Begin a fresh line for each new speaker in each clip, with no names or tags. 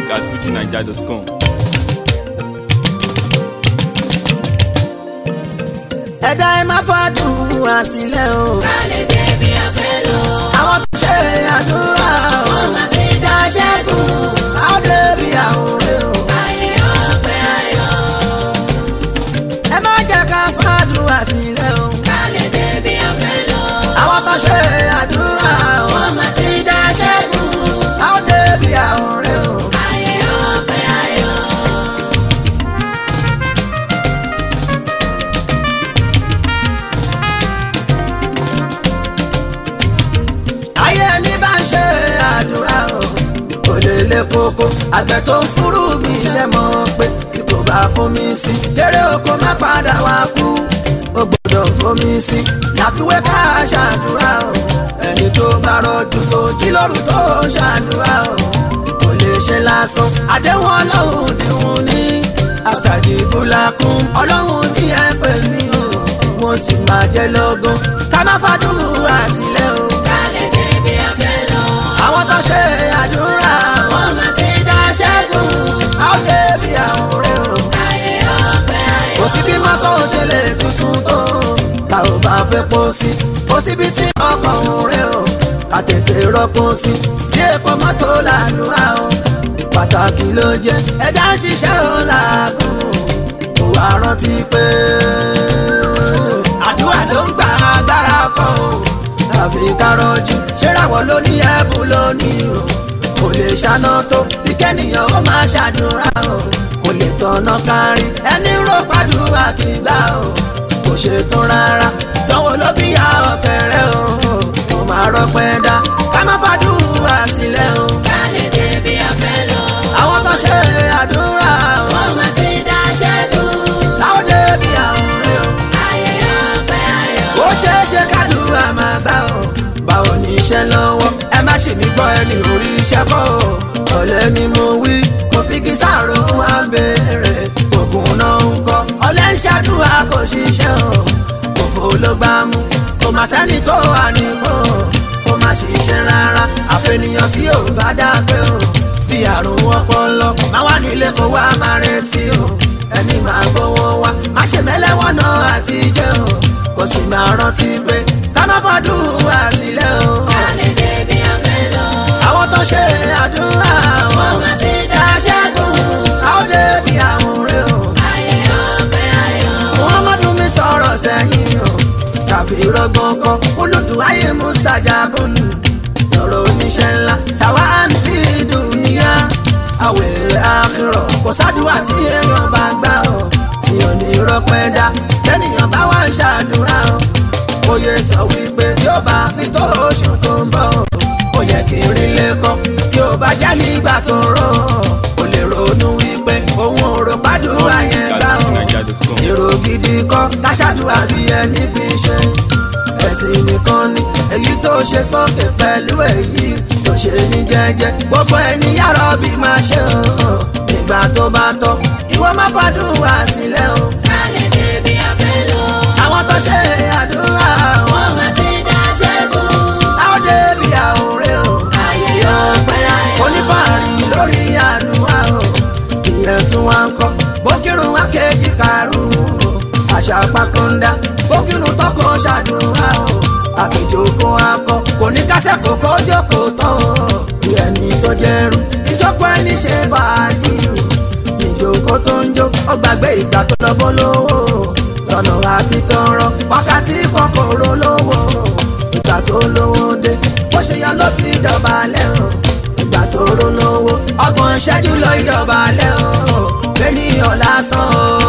music at fujinaija.com.
ẹ̀dá ẹ má fàdúrà sílẹ̀ o.
kálẹ̀ débi afẹ́ lọ.
àwọn tó ṣe àdúrà o.
wọ́n máa ti dá ṣẹ́gun.
àwọn débi àwòrán o.
ayé ọpẹ́ ayọ̀.
ẹ má jẹ́ ká fàdúrà sílẹ̀ o.
kálẹ̀ débi afẹ́ lọ.
àwọn tó ṣe àdúrà o.
wọ́n máa ti dá ṣẹ́gun.
àwọn débi àwòrán o.
ayé ọpẹ́ ayọ̀.
ayé ẹni bá ń ṣe àdúrà o. kò lè lè koko àgbẹ̀ tó ń fúrú mi ṣe mọ̀ pé tí kò bá fomi sí. kéré oko má padà wá kú. ó gbọ́dọ̀ fomi sí. láfiwé ká ṣàdúrà o. ẹni tó bá rọ̀jù tó jí lóru tó ṣàdúrà o. kò lè ṣe lásán. àdéhùn ọlọ́run dìhun ní. àṣàjì búlákún ọlọ́run ní ẹ pè mí o. mo sì máa jẹ́ lọ́gán. ká má fàdúrà sílẹ̀ o
kálẹ̀ débi afẹ́ lọ.
àwọn tó ṣe àdúrà
wọ́n máa ti dá ṣẹ́gun.
àwọn débi àwòrán o
ayé ọpẹ́ ayọ̀.
kò sí bí mọ́tò ṣe lè tuntun tó ta ò bá fẹ́ pọ̀ sí kò síbi tí ọkọ̀ rẹ̀ o ká tètè rọ́pò sí bí epo mọ́tò làlúwà o pàtàkì ló jẹ́ ẹ̀dá ń ṣiṣẹ́ ò làágùn kò wá rántí pé àdúrà ló ń gba agbára kọ́ o tàbí kárọ̀jù ṣéràwọ̀ ló ní ẹ̀bùn lónìí o kò lè ṣáná tó bí kẹ́nìyàn ó máa ṣàdúrà o kò lè tọ̀nà kárí ẹni ró pàdúrà kì í gbà o kò ṣe tán rárá dánwò ló bí ya ọ̀kẹ́rẹ́ o kò máa rọpẹ́ dá ká má fàdúrà sílẹ̀ o
kálẹ̀ débi afẹ́ lọ.
àwọn tó ṣe àdúrà o
wọ́n máa ti dá ṣẹ́gun.
láwọn débi àwọn rẹ o
ayé ọpẹ́ ayọ̀.
ó ṣeé ṣe kádùúrà máa bá o báwo ní iṣẹ́ lọ́wọ́ ẹ má ṣe mí gbọ́ ẹni orí iṣẹ́ kọ́ o ọ̀lẹ́ ni mo wí mo fi kí sáàrò wá béèrè ògùn náà ń kọ́ ọ̀lẹ́ ń ṣàdúrà kò ṣiṣẹ́ o òfò ló gbá mú kò má sẹ́ni tó wà nípò kò má ṣiṣẹ́ rárá àfẹnìyàn tí ò bá dá pé o bí àrùn ọpọlọ máa wà nílé kó wá máa retí o ẹni máa gbowó wá má ṣe mẹ́lẹ́wọ̀n náà àti jẹ́ o kò sì máa rántí pé ká má fàdúrà sílẹ̀ o.
kálẹ̀ débi afẹ́ lọ.
àwọn tó ṣe àdúrà
wọ́n
wọn
máa ti dá ṣẹ́gun.
àwọn débi àwọn rẹ o.
ayé ọpẹ́ ayọ̀.
muhammadu mi sọ̀rọ̀ sẹ́yìn o tàbí rọgbọ́n kọ́ olùdó ayé mustajabun lọ́rọ̀ oníṣẹ́ ńlá sàwọn fi dùnìyà àwẹ̀ àkìrọ̀ kò sádùúrà tí èèyàn bá gbà ọ́ tí ò ní rọpẹ́ dá kẹ́nìyàn bá wà ń ṣàdúrà ọ́ oyè sọ wípé tí ó bá fi tó oṣù tó ń bọ̀ ó yẹ kí n rí lẹ́kọ́ tí ó bá jẹ́ nígbà tó rọ̀ ó lè ronú wípé òun ò rò pàdúrà yẹn
Music
gbà
at
ọ́
fujinaija.com.
èrò gidi kọ́ káṣáàdúrà bí ẹni fi ṣe ẹ̀sìn nìkan ni èyí tó ṣe sókè pẹ̀lú èyí tó ṣe ní jẹ́jẹ́ gbogbo ẹni yàrá bí máa ṣe o nígbà tó bá tọ́ ìwọ má fàdúrà sílẹ̀ o
kálẹ̀ débi afẹ́ lọ.
àwọn tó ṣe àdúrà wọn
wọ́n máa ti dá ṣẹ́gun.
àwọn débi àwòrán o
ayé ọpẹ́ ayọ̀.
onífàárí lórí àdúrà o ìyẹn tún wá ń kọ́ bókírun wá kejì karùn-ún àṣà pàkọ́ńdà bókírun tọkọ ṣàdúrà o àpèjọkọ akọ kò ní kásẹ̀ kókó jókòó tán o ìyẹnì tó jẹrú ìjókòó ẹni ṣe fàájì ìjókòó tó ń jó ó gbàgbé ìgbà tó lọ bó lówó lọ́nà àti tọrọ wákàtí kòkòrò lówó ìgbà tó lówó dé bó ṣe yọ ló ti dọ̀bálẹ̀ o ìgbà tó ró lówó ọgbọ̀n ìṣẹ́jú lọ ìdọ̀bálẹ̀ o lẹ́nìyàn lásán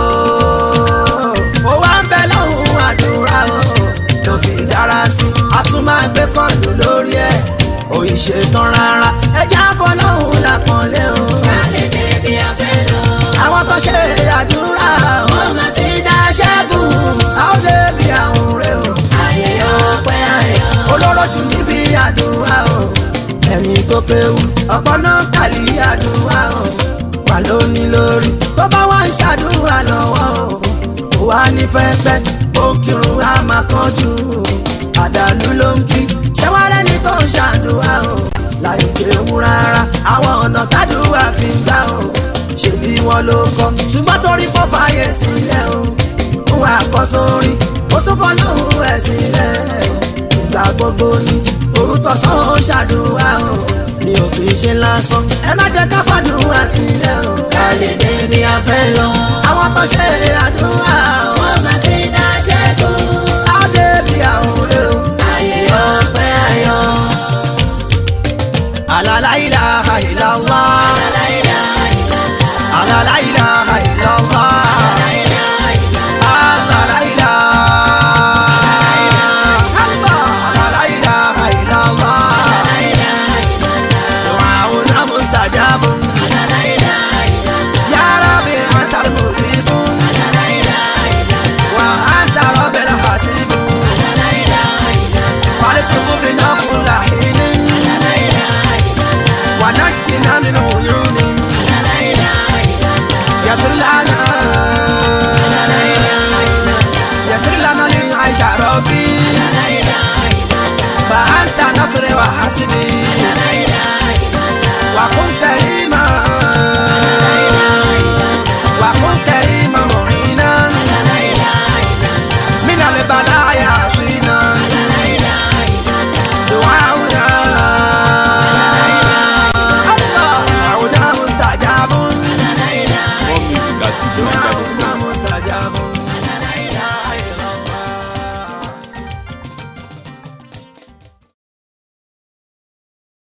o ó wá ń bẹ lọ́hùn àdúrà o ló fi dára sí i a tún máa gbé kọ́ọ̀lù lórí ẹ̀ òyì ṣetán rárá ẹjẹ́ àfọlọ́hùn làpọ̀nlé o
kálẹ̀ débi afẹ́ lọ.
àwọn tó ṣe àdúrà o
wọ́n máa ti dá ṣẹ́gun.
àwọn débi àwọn rẹ o
ayé ọpẹ́ ayọ̀.
olóró jù níbi àdúrà o ẹni tó kéwú ọ̀pọ̀ náà kàlí àdúrà o wà lóní lórí tó bá wá ń ṣàdúrà lọ́wọ́ o kò wá ní fẹ́fẹ́ ó kírun á máa kánjú o àdàlú ló ń kí ṣẹ́wárẹ́ ni tó ń ṣàdúrà o láì kéwú rárá àwọn ọ̀nà tádùúrà fi gbà ló kọ ṣùgbọ́n torí pọ̀ fààyè sílẹ̀ o òun àkọsórí ó tún fọ́ lóhùn ẹ̀ sílẹ̀ ìgbà gbogbo ni orúkọ sọ́hún ṣàdúrà o ní òfin ṣe lásán ẹ má jẹ́ ká fàdúrà sílẹ̀ o
ká lè débi afẹ́ lọ.
àwọn tó ṣe àdúrà o
wọ́n máa ti dá ṣẹ́gun.
á débi àwọn ọ̀rẹ́ o.
ayé ọpẹ́ ayọ̀.
Ala ilaha illallah.
La ilaha illallah.
Ala la ilaha illallah.
La ilaha illallah.
Ala la ilaha Ala la ilaha illallah.
La ilaha illallah.
Du'auna mustajabun.
La ilaha illallah.
Ya Rabbi antal mujibun.
La ilaha illallah.
Wa anta rabbil hasibun.
La ilaha illallah.
Walitubu bina kulla hinin.
La ilaha illallah.
Wa najjina min uyunin.
La ilaha illallah.
يسر لنا يسر لنا لعيش ربي
La ilaha illallah.
فأنت نصري وحسبي